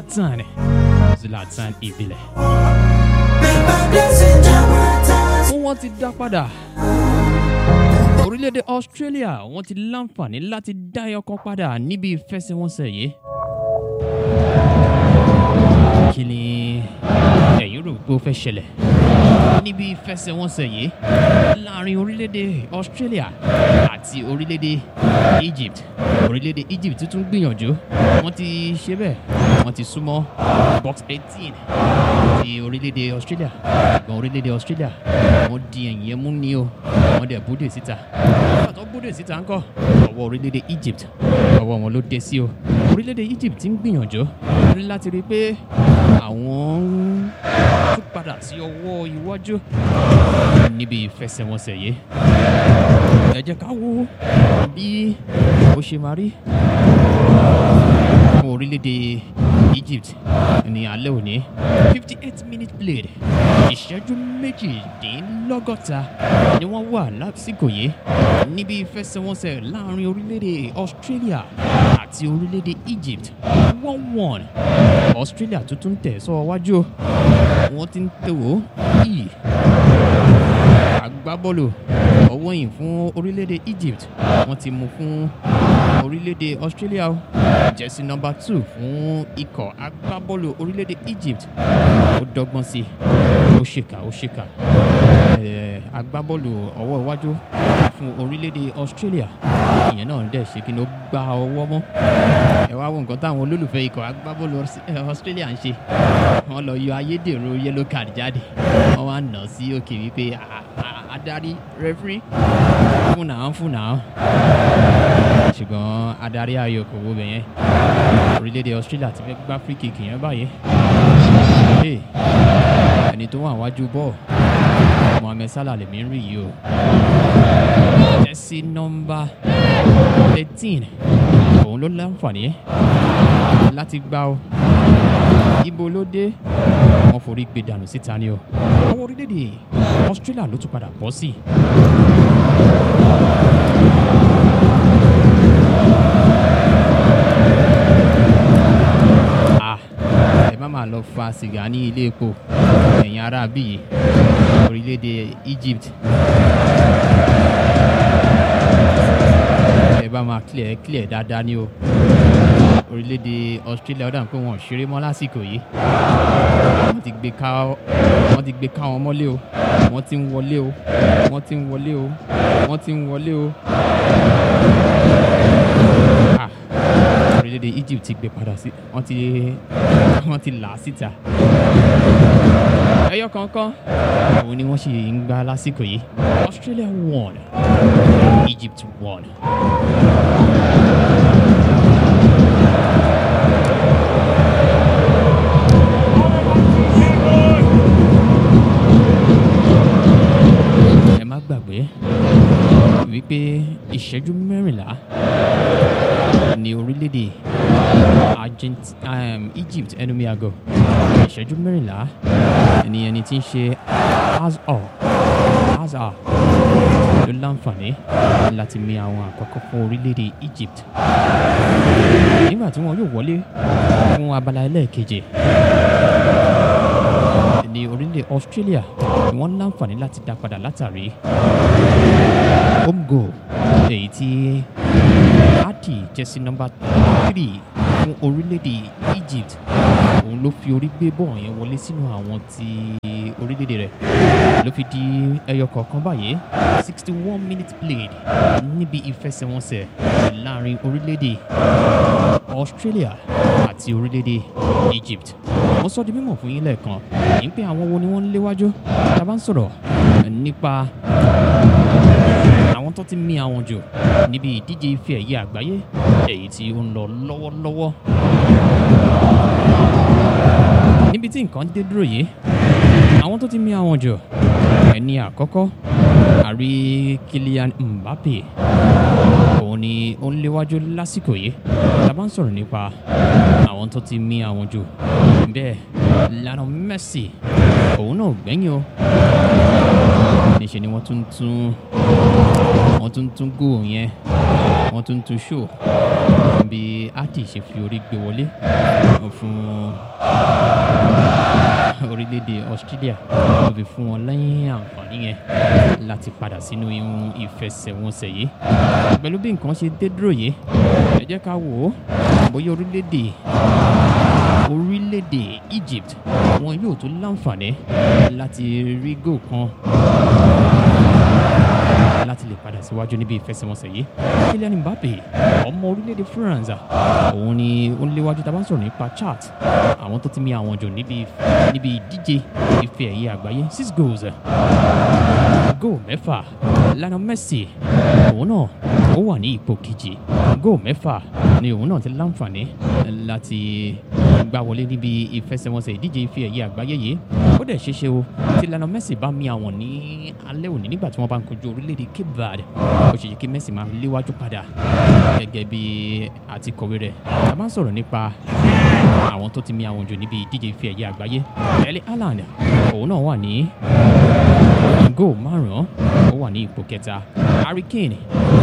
Zlatan Zlatan ìbílẹ̀. wọ́n ti dá padà orílẹ̀-èdè Australia wọ́n ti láǹfààní láti dá ẹyọkan padà níbi ìfẹsẹ̀wọnsẹ̀ yìí. kí ni ẹ̀yin rò pé ó fẹ́ ṣẹlẹ̀ níbi ìfẹsẹ̀wọnsẹ̀ yìí láàrin orílẹ̀-èdè Australia àti orílẹ̀-èdè Egypt orílẹ̀-èdè Egypt tún gbìyànjú wọ́n ti ṣe bẹ́ẹ̀ wọ́n ti súnmọ́ box eighteen ti orílẹ̀-èdè Australia ṣùgbọ́n orílẹ̀-èdè Australia wọ́n di ẹ̀yìn ẹ̀ mú ní o wọ́n dẹ̀ bóde síta nígbà tó bóde síta ńkọ́ ọwọ́ orílẹ̀-èdè Egypt ọwọ́ wọn ló dé sí o orílẹ̀-èdè Egypt ti ń gbìyànjú láti rí i pé àwọn ń tún padà sí ọwọ́ iwájú níbi ìfẹsẹ̀wọnsẹ̀ yìí ẹ jẹ́ ká wo bí ó ṣe máa rí fún orílẹ̀-èdè Egypt ní alẹ́ òní fifty eight minute played ìṣẹ́jú méjìdínlọ́gọ́ta ni wọ́n wà lásìkò yìí níbi ìfẹsẹ̀wọnsẹ̀ láàrin orílẹ̀-èdè Australia àti orílẹ̀-èdè Egypt one one Australia tuntun tẹ̀ sọ́wọ́ wájú wọ́n ti ń tẹ̀wọ́ yìí agbábọ́ọ̀lù ọwọ́ yìí fún orílẹ̀-èdè Egypt wọ́n ti mú fún orílẹ̀-èdè Australia o jẹ́sí nọ́mbà two fún ikọ̀ agbábọ́ọ̀lù orílẹ̀-èdè Egypt ó dọ́gbọ́n sí i ó ṣèkà ó ṣèkà Eh, agbábọ́ọ̀lù ọwọ́ iwájú fún orílẹ̀-èdè Australia ìyẹn náà dẹ̀ ṣe kí ni ó gba ọwọ́ mọ́ ẹ wá wo nǹkan táwọn olólùfẹ́ ikọ̀ agbábọ́ọ̀lù Aus- eh, Australia ń ṣe wọ́n lọ yọ ayédèrú yellow card jáde wọ́n wá nà sí òkè wípé "Ah, ah, adarí referee fún náà fún náà ṣùgbọ́n adarí ayò kò wo bẹ̀yẹn orílẹ̀-èdè Australia ti fẹ́ gbá free kick yẹn báyìí Hey, ẹni tó wà wájú bọ́ọ̀ Mohammed Salah lèmi ń rí yìí o jẹ́sí nọ́mbà thirteen òun ló láǹfààní láti gbá o ibo ló dé wọ́n forí gbé dànù síta ni o ọwọ́ orílẹ̀-èdè Australia ló tún padà bọ́ sí. Ah, ẹ má máa lọ fa sìgá ní ilé epo ẹ̀yin ará bíi orílẹ̀-èdè Egypt ẹ bá máa clear clear dáadáa ní o orílẹ̀-èdè Australia ó dà pé wọn ò ṣeré mọ́ lásìkò yìí wọ́n ti gbé ká wọ́n ti gbé ká wọn mọ́lé o wọ́n ti ń wọlé o wọ́n ti ń wọlé o wọ́n ti ń wọlé o. Ah, orílẹ̀-èdè Egypt ti gbé padà sí wọ́n ti wọ́n ti là á síta. ẹyọ kankan òun ni wọ́n ṣì ń gbá lásìkò yìí Australia won Egypt won. ẹ má gbàgbé wípé ìṣẹ́jú mẹ́rìnlá ní orílẹ̀-èdè Argent um, Egypt ẹnu mi àgọ́ ìṣẹ́jú mẹ́rìnlá ni ẹni tí ń ṣe Azar Azar ló láǹfààní láti mi àwọn àkọ́kọ́ fún orílẹ̀-èdè Egypt nígbà tí wọn yóò wọlé fún abala ẹlẹ́ẹ̀keje ní orílẹ̀ Australia ni wọ́n láǹfààní láti dá padà látàrí home goal èyí tí Ati jẹ́sí nọ́mbà three fún orílẹ̀-èdè Egypt òun ló fi orí gbé bọ́ọ̀ yẹn wọlé sínú àwọn ti orílẹ̀-èdè rẹ̀ ló fi di ẹyọ kọ̀ọ̀kan báyìí sixty one minutes played níbi ìfẹsẹ̀wọnsẹ̀ láàrin orílẹ̀-èdè Australia àti orílẹ̀-èdè Egypt mo sọ di mímọ̀ fún yín lẹ́ẹ̀kan yìí ń pé àwọn wo ni wọ́n ń léwájú tá a bá ń sọ̀rọ̀ nípa àwọn tó ti mì àwọn jù níbi ìdíje ife ẹ̀yẹ àgbáyé èyí tí ó ń lọ lọ́wọ́lọ́wọ́ níbi tí nǹkan dé dúró yìí àwọn tó ti mì àwọn jù ẹni àkọ́kọ́ àrí Kylian Mbappe òun ni ó ń léwájú lásìkò yìí tá a bá ń sọ̀rọ̀ nípa àwọn tó ti mì àwọn jù bẹ́ẹ̀ Lionel Messi òun náà ò gbẹ́yìn o níṣẹ́ ni wọ́n tún tún wọ́n tún tún góò yẹn wọ́n tún tún ṣó bí ati ṣe fi orí gbé wọlé fún orílẹ̀-èdè australia ó fi fún wọn lẹ́yìn àǹfààní yẹn láti padà sínú ihun ìfẹsẹ̀wọnsẹ̀ yìí pẹ̀lú bí nǹkan ṣe dé dúró yìí ẹ jẹ́ ká wò ó bóyá orílẹ̀-èdè orílẹ̀-èdè egypt wọn yóò tún láǹfààní láti rí góò kan láti lè padà síwájú níbi ìfẹsẹ̀wọnsẹ̀ yìí kylian mbappe ọmọ orílẹ̀-èdè france òun ni ó ń léwájú tá a bá ń sọ̀rọ̀ nípa chart àwọn tó ti mi àwọn jù níbi níbi ìdíje ife ẹ̀yẹ àgbáyé six goals góò mẹ́fà lionel messi òun náà ó wà ní ipò kejì góò mẹ́fà ni òun náà ti láǹfààní láti gbá wọlé níbi ìfẹsẹ̀wọnsẹ̀ ìdíje ife ẹ̀yẹ àgbáyé yìí ó dẹ̀ ṣeéṣe o tí lionel messi bá mi àwọn ní alẹ́ òní nígbà tí wọ́n bá ń kojú orílẹ̀-èdè cape verde ó ṣe yẹ kí messi máa léwájú padà gẹ́gẹ́ bí àti kọ̀wé rẹ̀ a máa ń sọ̀rọ̀ nípa àwọn tó ti mi àwọn jù níbi ìdíje ife ẹ̀yẹ àgbáyé ẹ̀lẹ́ haaland òun náà wà ní góò márùn-ún ó wà ní ipò kẹta harry kane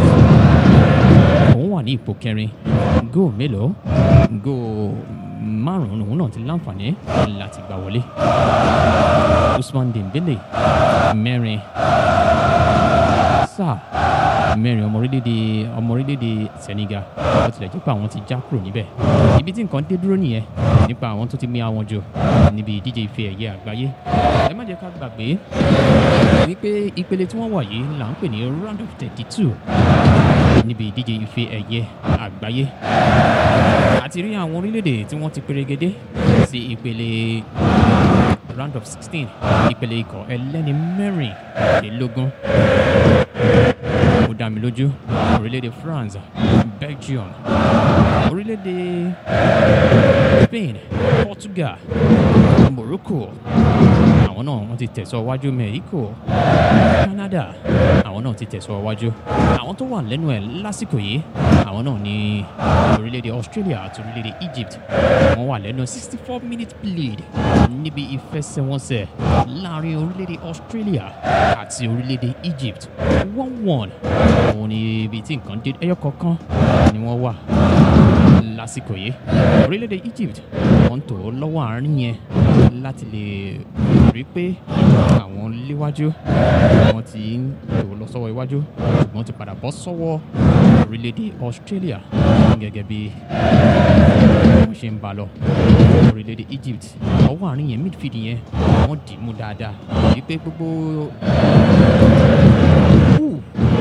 òun wà ní ipò kẹrin góò mélòó góò márùn-ún òun náà ti láǹfààní láti gbà wọlé usman dembele mẹ́rin sáà mẹ́rin ọmọ orílẹ̀-èdè ọmọ orílẹ̀-èdè senegal ó tilẹ̀ jẹ́ pé àwọn ti já kúrò níbẹ̀ ibi tí nǹkan dé dúró nìyẹn nípa àwọn tó ti mi àwọn jù níbi ìdíje ife ẹ̀yẹ àgbáyé ẹ má jẹ́ ká gbàgbé wípé ìpele tí wọ́n wà yìí là ń pè ní round of thirty two níbi ìdíje ife ẹ̀yẹ àgbáyé àti rí àwọn orílẹ̀-èdè tí wọ́n ti perégedé sí ìpele round of sixteen ìpele ikọ̀ ẹlẹ́ni mẹ́rìnlélógún ó dá mi lójú orílẹ̀-èdè france belgium orílẹ̀-èdè spain portugal morocco àwọn náà wọ́n ti tẹ̀sọ́ wájú mexico canada àwọn náà ti tẹ̀sọ́ wájú àwọn tó wà lẹ́nu ẹ̀ lásìkò yìí àwọn náà ní orílẹ̀-èdè australia àti orílẹ̀-èdè egypt wọ́n wà lẹ́nu sixty four minute bleed níbi ìfẹsẹ̀wọnsẹ̀ láàrin orílẹ̀-èdè australia àti orílẹ̀-èdè egypt one one òun ni ibi tí nǹkan dé ẹyọ kọ̀ọ̀kan ni wọ́n wà lásìkò yìí orílẹ̀-èdè egypt wọ́n ń tò ó lọ́wọ́ àárín yẹn láti lè rí pé àwọn léwájú wọ́n ti ń tò ó lọ sọ́wọ́ iwájú ṣùgbọ́n ti padà bọ́ sọ́wọ́ orílẹ̀-èdè australia gẹ́gẹ́ bí wọ́n ṣe ń bá lọ orílẹ̀-èdè egypt ọwọ́ àárín yẹn midfield yẹn wọ́n dì í mú dáadáa wípé gbogbo Ooh.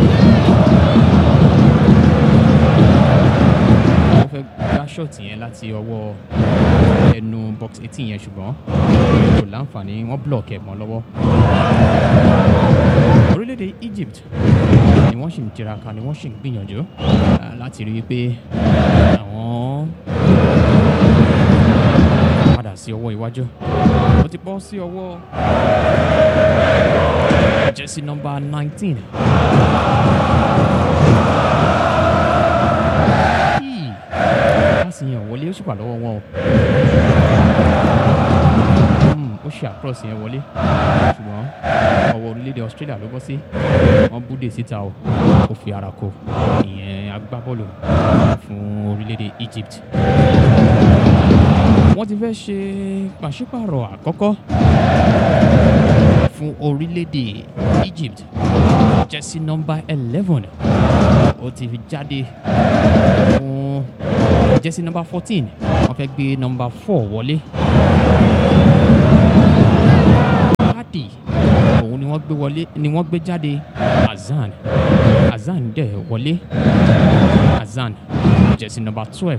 wọ́n fẹ́ gbá ṣọ́ọ̀tì yẹn láti ọwọ́ ẹnu box eighteen yẹn ṣùgbọ́n kò láǹfààní wọ́n block ẹ̀ mọ́ lọ́wọ́. orílẹ̀-èdè egypt ni wọ́n sì ń tiraka ni wọ́n sì ń gbìyànjú ah, láti rí i pé àwọn padà sí ọwọ́ iwájú ó ti bọ́ sí ọwọ́ jersey number nineteen. Yìí, pásì yẹn ò wọlé ó sì wà lọ́wọ́ wọn o. Hmm, ó ṣe àkọ́sì yẹn wọlé ṣùgbọ́n ọwọ́ orílẹ̀-èdè australia ló bọ́ sí wọ́n búdè síta o ó fi ara kó ìyẹn agbábọ́ọ̀lù fún orílẹ̀-èdè egypt wọ́n ti fẹ́ ṣe pàṣípààrọ̀ àkọ́kọ́ fún orílẹ̀-èdè egypt jersey number eleven ó ti fi jáde fún jersey number fourteen wọ́n fẹ́ gbé number four wọlé. Padi òun ni wọ́n gbé wọlé ni wọ́n gbé jáde Azan Azan dẹ̀ wọlé Azan jersey number twelve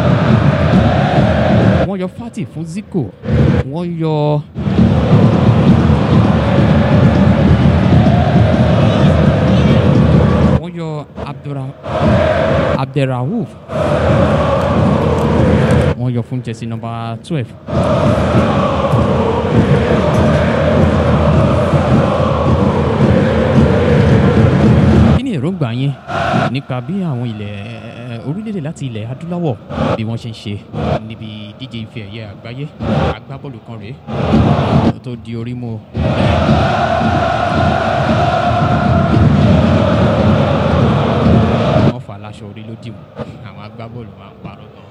wọ́n yọ Fati fún Zico wọ́n yọ. wọ́n yọ Abdulra Abdelraouf wọ́n yọ fún jersey number twelve. kí ni èròǹgbà yín nípa bí àwọn ilẹ̀ orílẹ̀-èdè láti ilẹ̀ adúláwọ̀ bí wọ́n ṣe ń ṣe níbi díje ife ẹ̀yẹ àgbáyé agbábọ́ọ̀lù kan rèé tó di orí mú o. wọ́n fà aláṣọ orí ló dì mú àwọn agbábọ́ọ̀lù máa ń parọ́ gan.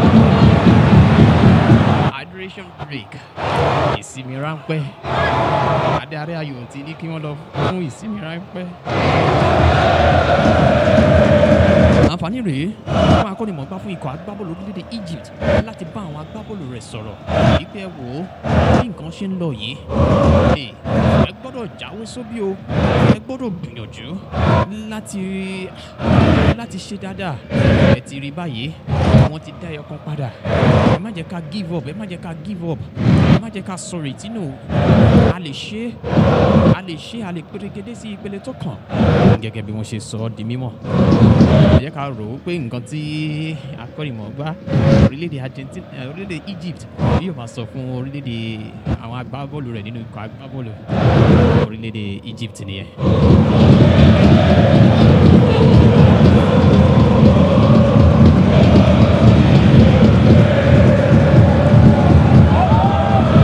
hydration break ìsinmi ráńpẹ́ adarí ayò ti ní kí wọ́n lọ fún ìsinmi ráńpẹ́. àǹfààní rèé fún akọ́nimọ̀ọ́gbá fún ikọ̀ agbábọ́ọ̀lù orílẹ̀-èdè Egypt láti bá àwọn agbábọ́ọ̀lù rẹ̀ sọ̀rọ̀ wípé ẹ wò ó bí nǹkan ṣe ń lọ yìí ẹ ẹ gbọ́dọ̀ jáwé sóbì o ẹ gbọ́dọ̀ gbìyànjú láti láti ṣe dáadáa ẹ ti rí báyìí wọ́n ti dá ẹyọ kan padà ẹ má jẹ́ ká give up ẹ má jẹ́ ká give up ẹ má jẹ́ ká sọ retí nù a lè ṣe a lè ṣe a lè pèrègede sí ìpele tó kàn gẹ́gẹ́ bí wọ́n ṣe sọ ọ́ di mímọ̀ ẹ jẹ́ ká rò ó pé nǹkan tí akọ́nìmọ̀ọ́gbá orílẹ̀-èdè Argentina eh, orílẹ̀-èdè Egypt yóò máa sọ fún orílẹ̀-èdè àwọn agbábọ́ọ̀lù rẹ̀ nínú ikọ̀ agbábọ́ọ̀lù orílẹ̀-èdè Egypt nìyẹn.